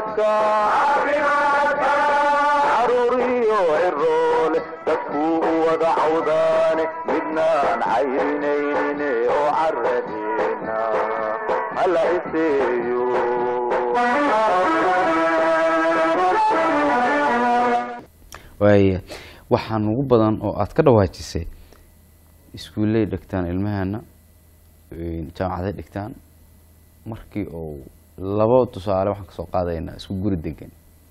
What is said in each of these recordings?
caafimaadka caruuriyo ciroole dadkuu u wada cawdaane midnaan cayrinayne oo caradeena hala iseeyo waaya waxaa nugu badan oo aad ka dhawaajisay iskuulley dhigtaan ilmahana jaamacaday dhigtaan markii uu labo tusaale waxaan kasoo qaadaynaa isku guri degan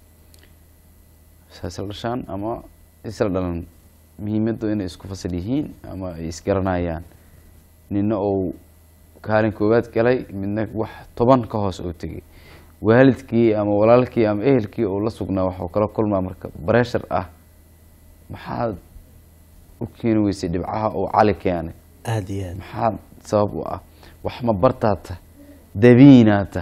isla dhashaan ama isla dhalan muhiimaddu inay isku fasal yihiin ama ay isgaranayaan nina uu kaalin koowaad galay midna wax toban ka hoos oo tegay waalidkii ama walaalkii ama ehelkii uu la sugnaa waxuu kala kulmaa marka breshar ah maxaad u keeni weysay dhibcaha uu cali keenay aada iyo aad maxaa sabab u ah wax ma bartaata dabiinaata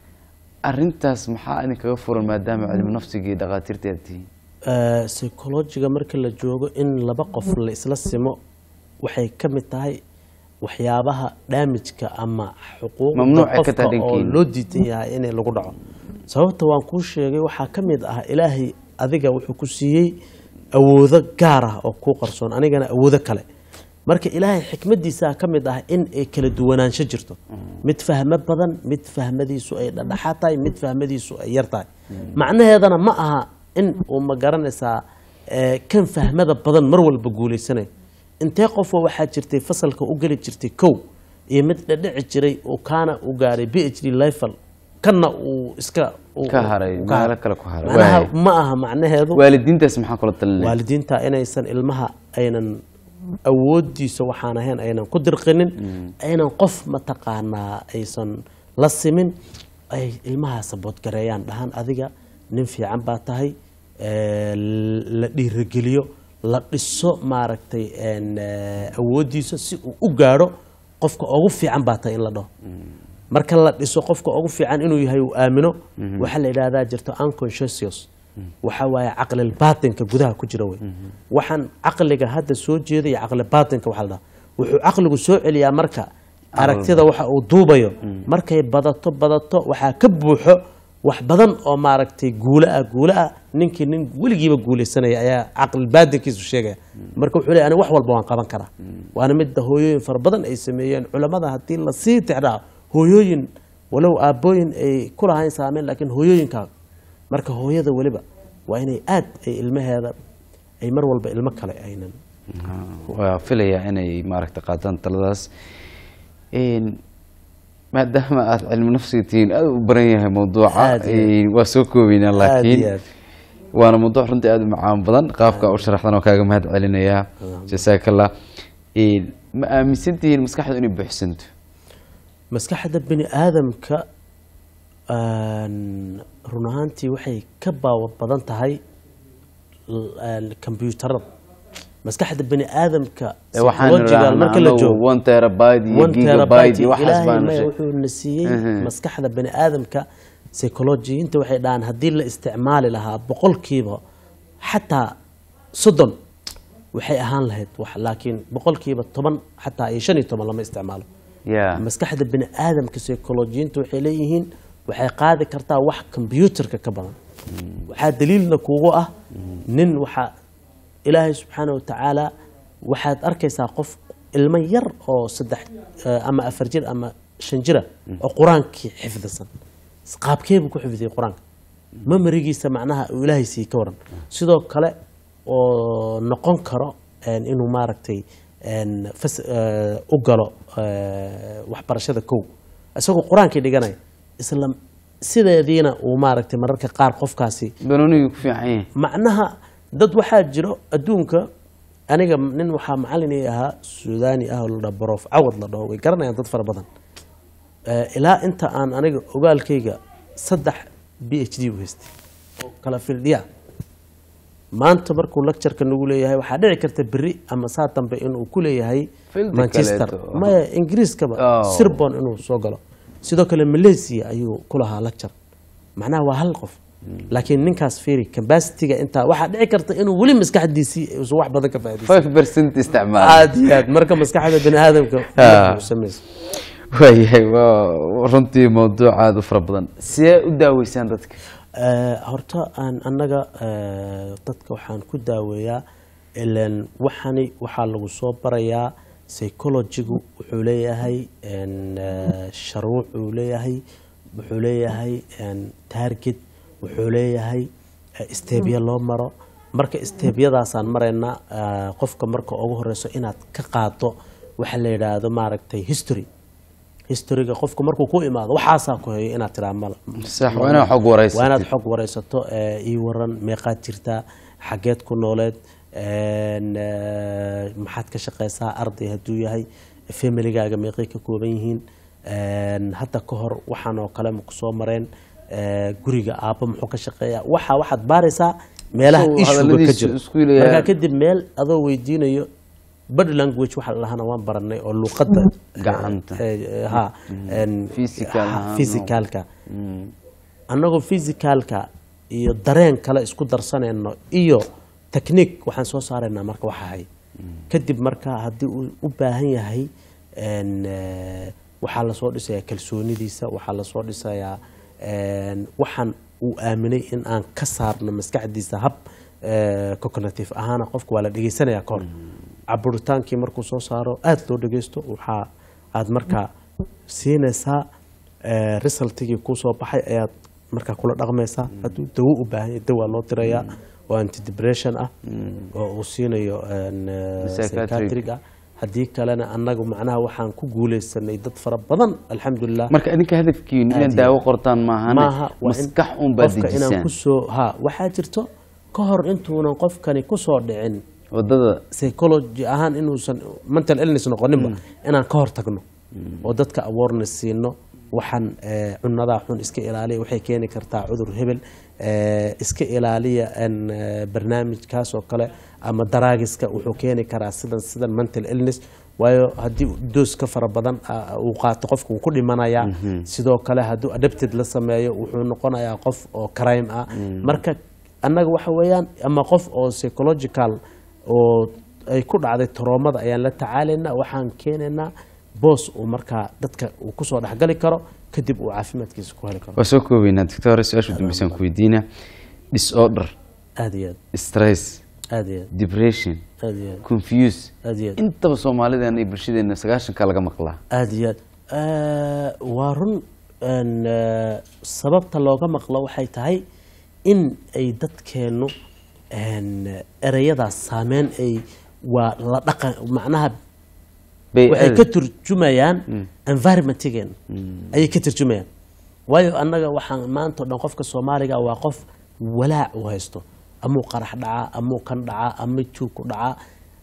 arintaas maxaa idinkaga furan maadaama cilmi nafsigii dhakhaatiirta aad tihiin psychologiga marka la joogo in laba qof la isla simo waxay ka mid tahay waxyaabaha daamijka ama xuquuqda Mamnuucay ka qofka tahay oo dhankiina. loo diidan yahay inay lagu dhaco sababta waan kuu sheegay waxaa ka mid ah ilaahay adiga wuxuu ku siiyey awoodo gaar ah oo kuu qarsoon anigana awoodo kale marka ilaahay xikmadiisaa ka mid ah in ay kala duwanaansho jirto mid fahmo badan mid fahmadiisu ay dhadhaxaad tahay mid fahmadiisu ay yar tahay macnaheedana ma aha in uu ma garanaysaa eh, kan fahmada badan mar walba guuleysanayo intee qofoo waxaa jirtay fasalka u geli jirtay kow iyo mid dhadhici jiray oo kaana u gaaray b h d level kanna uu iska uu- Ka haray, uu meelo kale ku haray. Macnaha Waay. ma aha macnaheedu waalidiintaas maxaa kula talinaya waalidiinta inaysan ilmaha aynan awoodiisa waxaan ahayn aynan ku dirqinin aynan qof mataqaanaa aysan la simin ay ilmaha saboodgareeyaan dhahan adiga nin fiican baa tahay ee, la dhiirageliyo la dhiso maaragtay een, ee, awoodiisa si uu u gaadho qofka ugu fiican baa tahay in la dhaho marka la dhiso qofka ugu fiican inuu yahay uu aamino waxaa la yidhaahdaa jirto unconscious waxa waaye caqlil baatinka gudaha ku jira wey waxaan caqliga hadda soo jeeda iyo caqli baatinka waxaa la dhahaa wuxuu caqligu soo celiyaa marka aragtida waxa uu duubayo markay badato badato waxaa ka buuxo wax badan oo maaragtay guulo ah guulo ah ninkii nin weligiiba guuleysanaya ayaa caqli baatinkiisu sheegaya marka wuxuu leeyahay aniga wax walba waan qaban karaa waana midda hooyooyin fara badan ay sameeyeen culamada haddii lasii tixraaco hooyooyin walow aabbooyin ay ku lahayn saameyn laakiin hooyooyinkaa marka hooyada weliba waa inay aad ay ilmaheeda ay mar walba ilmo kale aynan waa filayaa inay maaragta qaataan taladaas Een, maadaama aad cilmi nafsiga tihiin aad u baran yahay mawduuca Aad iyo aad. een, waa soo koobeynaa aad laakiin iyo aad waana mawduuc runtii aad u macaan badan qaabka u sharaxdan oo kaaga mahad celinayaa jasaakallah Een, ma aaminsan tihiin maskaxdu inay buuxsanto maskaxda bini aadamka een, run ahaantii waxay ka baawa badan tahay l- een, kombyuutarada maskaxda bini aadamka Ee, waxaan psychological marka la anagu joogo one terabyte iyo one gigabyte terabyte iyo waxaas ilaahay baan maya sheeg- wuxuu na siiyey Mhm. maskaxda bani aadamka psychologiyiinta waxay dhahaan haddii la isticmaali lahaa boqolkiiba xataa soddon waxay ahaan lahayd wax laakiin boqolkiiba toban xataa iyo shan iyo toban lama isticmaalo Yeah. maskaxda bani aadamka psychologiyiinta waxay leeyihiin waxay qaadi kartaa wax kombyuutarka ka badan waxaa daliilna kuugu ah nin waxaa ilaahay subxaana wa tacaala waxaad arkaysaa qof ilmo yar oo saddex eh, ama afar jir ama shan jira oo qur-aankii xifdisan qaabkeebuu ku xifdiyey qur-aanka mamarigiisa macnaha uu ilaahay sii ka waran sidoo kale oo noqon karo een, inuu maaragtay een, fas- eh, u galo eh, waxbarashada kow isagoo qur-aankii dhiganaya isla sideediina uu maaragtay mararka qaar qofkaasi banooniga ku fiican yahay macnaha dad waxaa jiro adduunka aniga nin waxaa macalin ii ahaa suudani ah oo la dhaho barof cawad la dhaho way garanayaan dad fara badan Eh, ilaa inta aan aniga ogaalkayga saddex b h d u haystay oo kala fildhiya maanta markuu lectureka nagu leeyahay waxaa dhici karta beri ama saa dambe inuu ku leeyahay Fieldi manchester kaleeto. maya ingiriiskaba Oh. sirbon inuu soo galo sidoo kale malaysia ayuu ku lahaa lecture macnaha waa hal qof laakiin ninkaas fiiri capacity-ga intaa waxaa dhici karta inuu weli maskaxdiisii uusan wax badan ka faa'iidaysan five percent isticmaal aad iyo aad marka maskaxda bani aadamka Ah. uu samaysa waayahay waa runtii mawduuc aada u fara badan sidee u daaweysaan dadka Eh, horta aan annaga eh, dadka waxaan ku daaweeyaa ilan waxani waxaa lagu soo barayaa psychologigu wuxuu leeyahay en, eh, sharuuc uu leeyahay wuxuu leeyahay en, target wuxuu leeyahay eh, steebya loo maro marka steebyadaasaan maraynaa eh, qofka marka ugu horeyso inaad ka qaado waxa la yidhaahdo maaragtay history historyga qofka markuu ku imaado waxaasaa ku heyo inaad tiraa mal sax waa inaad xog wareysatid. waa inaad xog wareysato ee, ii waran meeqaad jirtaa xageed ku nooleed een, ee, maxaad ka shaqeysaa arday hadduu yahay familigaaga meeqay ka kooban yihiin een, hadda ka hor waxaan oo kale maku soo mareen ee, guriga aabba muxuu ka shaqeeyaa waxa waxaad baaraysaa meelaha So, ishuga ka hadalladiisu jiro isku leeyahay. markaa kadib meel adoo weydiinayo body language waxa lahana waan baranay oo luqadda Gacanta. eh, eh, ha een, Physical ha, ahaan, physicalka annagoo physicalka iyo dareen kale isku darsanayno iyo technique waxaan soo saaraynaa marka waxa hay kadib marka haddii uu u baahan yahay een, eh, waxaa lasoo dhisayaa kalsoonidiisa waxaa lasoo dhisayaa een, waxaan uu aaminay in aan ka saarno maskaxdiisa hab eh, cognitive ahaana qofka waa la dhegeysanaya kahor caburitaankii markuu soo saaro aada loo dhegeysto waxaa aad markaa siinaysaa eh, resultigii kusoo baxay ayaad markaa kula dhaqmaysaa hadduu dawo u baahan yahay dawaa loo dirayaa oo antidepression ah oo uu siinayo een, eh, Psychiatric. psychiatric ah haddii kalena annagu macnaha waxaan ku guuleysanay dad fara badan alxamdulilah marka idinka hadafkiinu Aad inaad iyo daawo qortaan maahane maaha waa in maskax un baad qofka inaan dejisaan kusoo ha waxaa jirto ka hor intuunan qofkani kusoo dhicin wadada psychology ahaan inuusan mental illness noqoninba inaan ka hor tagno oo dadka awareness siino waxaan eh, cunadaa xun iska ilaaliya waxay keeni kartaa cudur hebel eh, iska ilaaliya en, eh, barnaamijkaas oo kale ama daraagiska wuxuu keeni karaa sidan sidan mental illness waayo haddii doos ka fara badan ah, uu qaato qofka wuu ku dhimanayaa sidoo kale hadduu adapted la sameeyo wuxuu noqonayaa qof oo crime ah marka annaga waxa weeyaan ama qof oo psychological oo ay ku dhacday taroomada ayaan la tacaalaynaa waxaan keenaynaa boos uu markaa dadka uu kusoo dhexgali karo kadib uu caafimaadkiisa ku heli karo waa soo koobeynaa doctor su-aasha dambeysaan ku weydiina disorder aad iyo aad stress aad iyo aad depression aad iyo aad confuse aad iyo aad intaba soomaalideena iyo bulshadeena sagaashanka laga maqlaa aad iyo aad Eh, waa run en, eh, sababta looga maqlo waxay tahay in ay dadkeennu en, ereyadaas saameyn ay waa la dhaqan macnaha waxay ka turjumayaan environmentigeen ayay ka turjumayaan waayo annaga waxaan maanta o dhan qofka soomaaliga waa qof walaac u haysto amuu qarax dhacaa amuu kan dhacaa ama juug ku dhacaa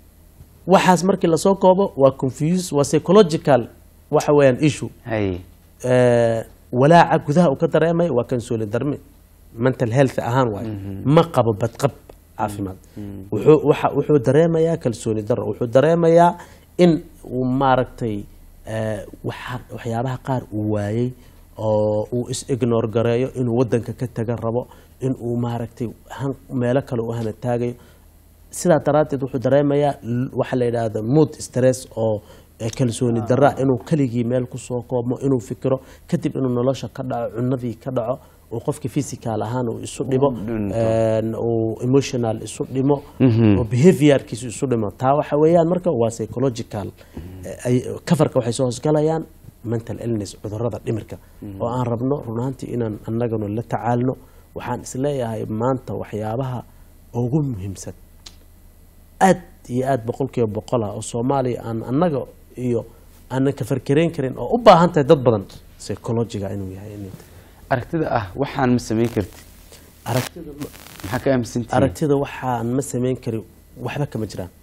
waxaas markii lasoo koobo waa confuse waa psychological waxa weeyaan issue hay Eh, walaaca gudaha uu ka dareemaya waa kansooli darmi mental health ahaan waayo ma qabo badqab caafimaad wuxuu waxa- wuxuu dareemayaa kalsooni daro wuxuu dareemayaa in uu maaragtay eh, waxa- waxyaabaha qaar uu waayey oo uu is ignore gareeyo inuu wadanka ka taga rabo in uu maaragtay han- meelo kale u hana taagayo sidaa daraaddeed wuxuu dareemayaa l- waxa la yidhaahda mood stress oo eh, kalsooni darra inuu keligii meel kusoo koobmo inuu fikiro kadib inuu nolosha ka dhaco cunadii ka dhaco uu qofki physical ahaan uu isu dhibo dhinto. een, uu emotional isu dhimo oo behaviorkiisu isu dhimo taa waxa weeyaan marka waa psychological Eh, ay- coverka waxay soo hoosgalayaan mental illness cudurrada dhimirka oo aan rabno runaantii inaan annaganu la tacaalno waxaan isleeyahay maanta waxyaabaha ugu muhiimsan aad iyo aad boqolkiiba boqol ah oo soomaaliya aan annaga iyo aanan ka farkarayn karin oo u baahan tahay dad badan psychologiga inuu yahay inay tahay. aragtida ah waxaan ma samayn karti aragtida ma- maxaa ka aaminsantihiin aragtida waxaan ma samayn karin waxba kama jiraan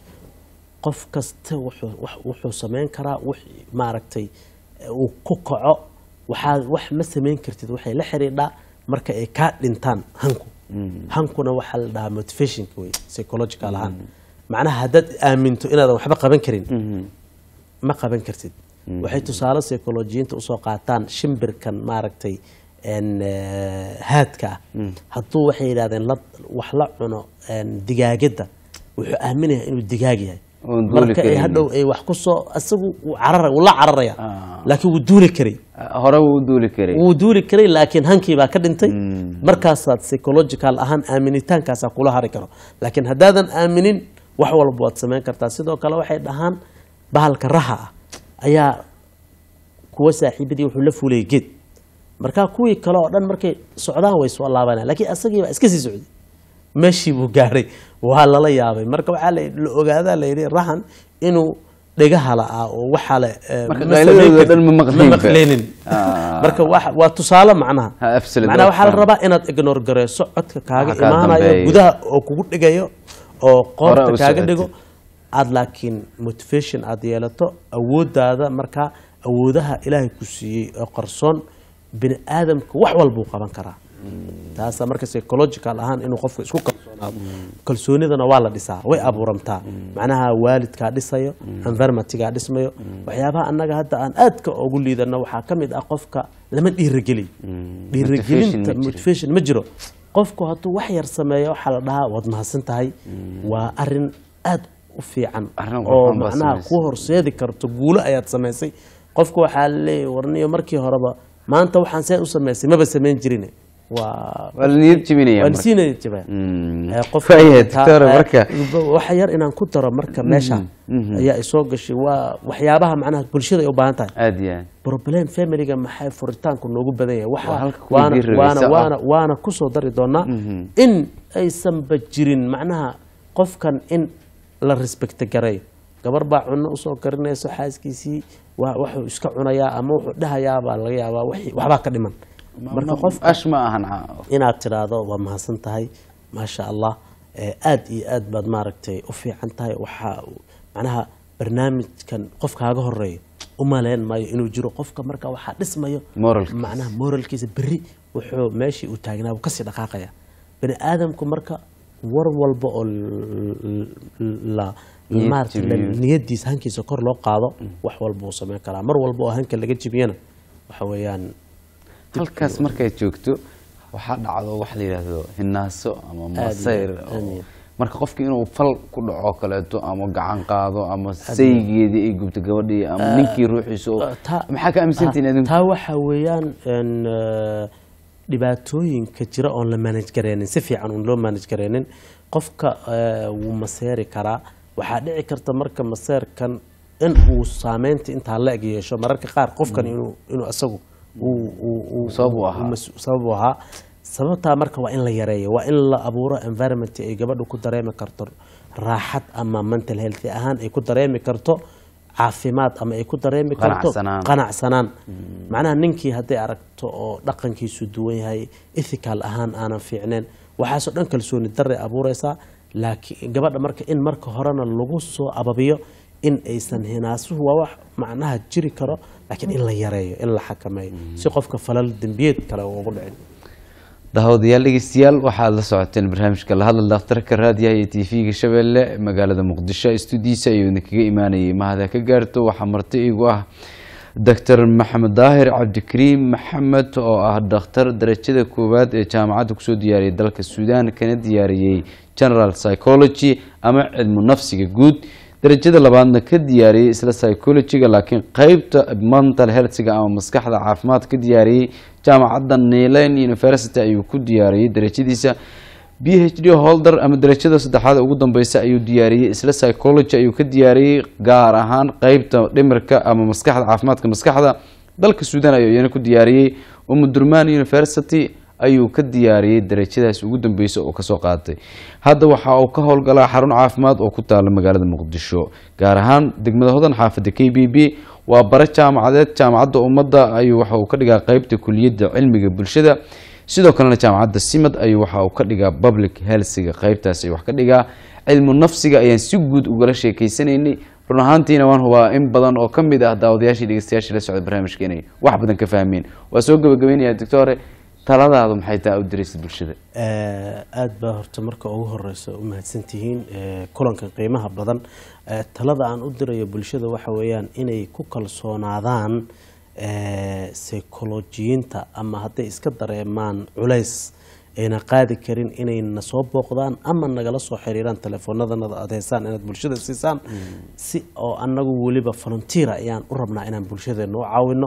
qof kasta wuxuu wax- wuxuu samayn karaa wix maaragtay eh, uu ku kaco waxaa wax ma samayn kartid waxay la xidhiidhaa marka ay kaa dhintaan hanku hankuna waxaa la dhahaa motivationka wey psychological ahaan macnaha haddaad aaminto inaadan waxba qaban karin ma qaban kartid waxay tusaale psycholojiyiinta usoo qaataan shimbirkan maaragtay en, eh, haadka ah hadduu waxay yidhahdeen la- wax la cuno en, digaagada wuxuu aaminayaa inuu digaag yahay Oon duuli marka ay karin. hadhow ay wax kusoo isagu wuu carara wuu la cararaya Ah. laakiin wuu duuli karay hore wuu u duuli karay wuu duuli karay laakiin hankii baa ka dhintay markaasaad psychological ahaan aaminitaankaasaa kula hari karo laakiin haddaadan aaminin wax walba waad samayn kartaa sidoo kale waxay dhahaan bahalka raha ah ayaa kuwa saaxiibadii wuxuu la fuulayay geed markaa kuwii kale oo dhan markay socdaan way soo laabanaya laakiin asagii baa iska sii socday meeshii buu gaadhay waa lala yaabay marka waxaa la la ogaadaa la yidhi rahan inuu dhegaha la'aa oo waxaa le eh, Marka ma qayladooda samayn dhan ma karin- maqlayn ma ba. maqlaynin Ah. marka wax- waa tusaale macnaha Ha, absolute, macnaha waa waxaa la faham. rabaa inaad ignore gareyso codka kaaga Waxa kaa imaanayo dambeeya. gudaha oo kugu dhigayo oo qoorta u kaaga socotid. dhigo aad laakiin motivation aad yeelato awoodaada markaa awoodaha ilaahay ku siiyey oo qarsoon bini aadamka wax walbuu qaban karaa taasa marka psychological ahaan inuu qofka isku kalsoonaado kalsoonidana waa la dhisaa way abuuramtaa macnaha waalidkaa dhisayo environmentgaa dhismayo waxyaabaha annaga hadda aan aadka ugu liidano waxaa ka mid ah qofka lama dhiirigeliyo dhiirigelinta Motivation ma jiro. motivation ma jiro qofku hadduu wax yar sameeyo waxaa la dhahaa waad mahadsan tahay waa arin aad u fiican Arrin oo qurxoon baad macnaha samaysay. ku horseedi karto guulo ayaad samaysay qofku waxaa laleeyahy warniyo markii horeba maanta waxaan see u samaysay maba samayn jirin waa waa la niyad jebinaya waa marka. siinaya jabaa Mm. Eh, qofka Waayahay, taa- doctor, eh, marka waxa yar inaan ku daro marka meesha ayaa isoo gashay waa waxyaabaha macnaha bulshada ay u baahan tahay aad iyo aad problem familiga maxay furitaanku noogu badan yahay Waa waxa halka kuwa waana diir waana rabaysa, ah. waana waana kusoo dari doonaa in aysanba jirin macnaha qofkan in la respect gareeyo gabar baa cunno usoo karinayso xaaskiisii waa wuxuu iska cunayaa ama wuxuu dhahayaa baa laga yaabaa wixii- waxbaa ka dhiman marka qofka ash ma ahan ca- inaad tidhaahdo waa mahadsan tahay maasha allah Eh, aad iyo aad baad maaragtay u fiican tahay waxaa macnaha barnaamijkan qof kaaga horeeyo u maleyn maayo inuu jiro qofka marka waxaa dhismayo Moralkiisa. macnaha moralkiisa berri wuxuu meeshii uu taagnaa wuu kasii dhaqaaqaya bani aadamku marka war walba oo l- l- la Niyad maaragtay la- jabiyo. niyadiisa hankiisa kor loo qaado wax walba uu samayn karaa mar walba oo hanka laga jibiyana waxa weeyaan halkaas markay joogto waxaa dhacdo wax la yidhaahdo hinaaso ama iyo masayr aad oo- iyo. marka qofki inuu fal ku dhaco kaleeto ama gacan qaado ama saygeedii ay gubto gabadhii ama ninkii ruuxiisa oo- Uh, taa- maxaa ka aaminsantihin adinku taa waxa weeyaan een, eh, dhibaatooyinka jira oon la manage gareynin si fiican oon loo manage gareynin qofka eh, wuu maseeri karaa waxaa dhici karta marka maseerkan in uu saameynta intaa la eg yeesho mararka qaar qofkan inuu inuu isagu uu- uu- uu- Sabab u ahaa. uu mas- sabab u ahaa sababtaa marka waa in la yareeyo waa in la abuuro environment ay gabadhu ku dareemi karto raaxad ama mental health ahaan ay ku dareemi karto caafimaad ama ay ku dareemi karto Qanacsanaan. qanacsanaan macnaha ninkii hadday aragto oo dhaqankiisu duwan yahay ethical ahaan aanan fiicneen waxaasoo dhan kalsooni darre abuureysaa laakiin gabadha marka in marka horena lagu soo ababiyo in aysan hinaasuhu waa wax macnaha jiri karo laakiin in la yareeyo in la xakameeyo si qofka falal dembiyeed kale uu ugu dhicin daawadayaal dhegeystayaal waxaad la socoteen barnaamijka la hadal dhakhtarka raadiyaha iyo tv-ga shabeelle magaalada muqdisho stuudiisa ayuu idinkaga imaanayay mahada ka gaarto waxaa marti igu ah doctor maxamed daahir cabdikariim maxamed oo ah dhakhtar darajada koowaad ee jaamacadda kusoo diyaariyay dalka suudaan kana diyaariyey general psychology ama cilmu nafsiga guud darajada labaadna ka diyaariyey isla psychologyga laakiin qeybta mental healthga ama maskaxda caafimaad ka diyaariyey jaamacadda nailan university ayuu ku diyaariyey darajadiisa b h d holder ama darajada saddexaad ugu dambeysa ayuu diyaariyey isla psychology ayuu ka diyaariyey gaar ahaan qeybta dhimirka ama maskaxda caafimaadka maskaxda dalka suudan ayuu iyana ku diyaariyey umudurman university ayuu ka diyaariyey darajadaas ugu dambeysa oo kasoo qaatay hadda waxa uu ka howlgalaa xarun caafimaad oo ku taala magaalada muqdisho gaar ahaan degmada hodan xaafada k b b waa bare jaamacadeed jaamacadda ummadda ayuu waxa uu ka dhigaa qeybta kuliyadda cilmiga bulshada sidoo kalena jaamacadda simad ayuu waxa uu ka dhigaa public healthga qeybtaas ayuu wax ka dhigaa cilmu nafsiga ayaan si guud ugala sheekeysanaynay run ahaantiina waan hubaa in badan oo ka mid ah daawadayaashii dhegeystayaashii la socda barnaamijka inay wax badan ka fahmeen waa soo gabagabeynaya doctore taladaadu maxay taa u diraysa bulshada aada baa horta marka ugu horeysa u mahadsantihiin eh, kulankan qiimaha badan Eh, talada aan u dirayo bulshada waxa weeyaan inay ku kalsoonaadaan eh, psycholojiyiinta ama hadday iska dareemaan culays ayna qaadi karin inay na soo booqdaan ama nagala soo xiriiraan teleefoonadanada aad haysaan inaad bulshada siisaan si oo annagu weliba volunteer ayaan u rabnaa inaan bulshadeena u caawino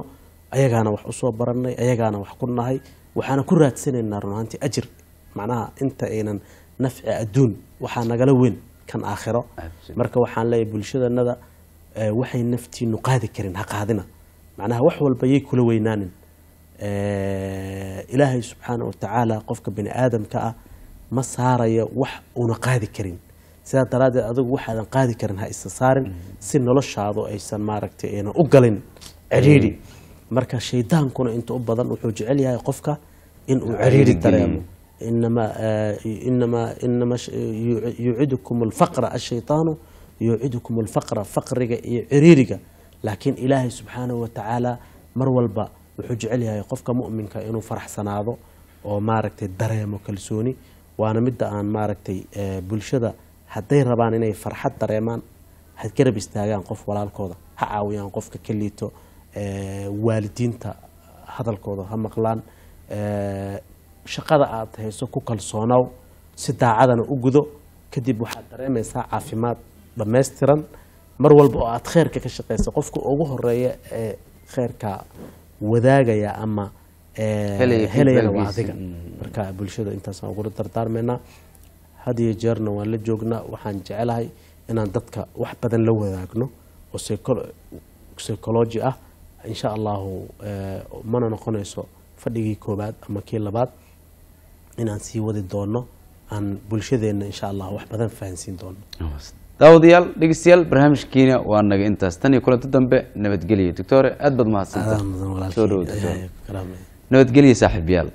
ayagaana wax usoo baranay ayagaana wax ku nahay waxaana ku raadsanaynaa run ahaantii ajir macnaha inta aynan nafci adduun waxaa nagala weyn kan aakhiro Absolutely. marka waxaan leeyahay bulshadanada eh, waxay naftiinu qaadi karin ha qaadina macnaha wax walba yay kula weynaanin Eh, ilaahay subxaana wa tacaala qofka bini aadamka ah ma saarayo wax uuna qaadi karin sidaa daraaddeed adigu waxaadan qaadi karin ha isa saarin si noloshaadu aysan maaragtay aynan u galin ciriiri marka shaydaankuna inta u badan wuxuu jecel yahay qofka inuu ciriiri geliyo. dareemo إنما آه، إنما إنما ش- يع- يعدكم الفقر الشيطان يعدكم الفقر فقرك عريرك لكن إلهي سبحانه وتعالى مر والبا wuxuu jecel yahay qofka mu'minka inuu faraxsanaado oo maaragtay dareemo kalsooni waana midda aan maaragtay eh, bulshada hadday rabaan inay farxad dareemaan had garab istaagaan qof walaalkooda ha caawiyaan qofka ka liito eh, waalidiinta hadalkooda ha maqlaan eh, shaqada aad hayso ku kalsoonow si daacadana u gudo kadib waxaad dareemaysaa caafimaad dhammaystiran mar walba oo aad kheyrka ka shaqaysa qofka ugu horeeya ee kheyrka wadaagaya ama eh, Helaya helayana waa feedbackgiisa. adiga marka bulshada intaasaan ugula dardaarmaynaa had iyo jeerna waan la joognaa waxaan jecelahay inaan dadka wax badan la wadaagno oo psycholo- psychology ah insha allahu eh, mana noqonayso fadhigii koobaad ama kii labaad inaan sii wadi doono aan bulshadeenna insha allah wax badan fahansiin doono daawadayaal dhegeystayaal barnaamijkiina waa naga intaas tan iyo kulanti dambe nabadgelyo doctore aad baad mahadsantahay Adaa mudan walaalkay. soo dhawo doctor Ay, ay, karaamay. nabadgelyo saaxiibayaal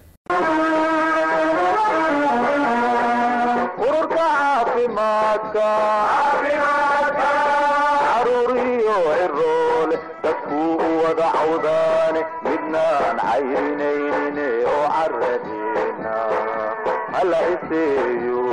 ururka caafimaadka caruuriyo ciroole dadkuu u wada cawdaane midnaan cayrinaynin oo caradeena hala iseeyo